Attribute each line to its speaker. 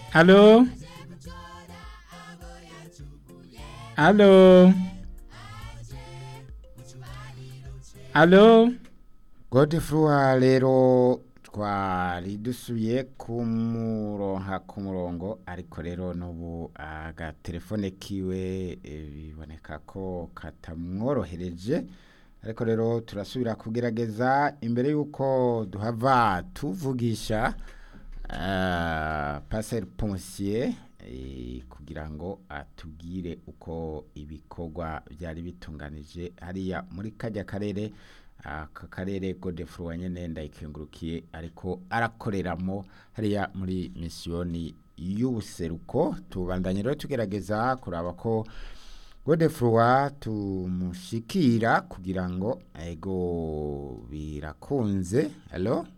Speaker 1: Halo? Halo? Halo?
Speaker 2: godefroid rero twari dusuye kumuronka ku murongo ariko rero n'ubu agatelefone kiwe eh, biboneka ko katamworohereje ariko rero turasubira kugerageza imbere y'uko duhava tuvugisha uh, passer ponsier eh, kugira ngo atubwire uko ibikorwa byari bitunganije hariya muri kajya karere aka karere godefroid nyene ndayikengurukiye ariko arakoreramo hariya muri misiyoni y'ubuseruko tubandanye rero tugerageza kuraba ko godefroid tumushikira kugira ngo ego birakunze halo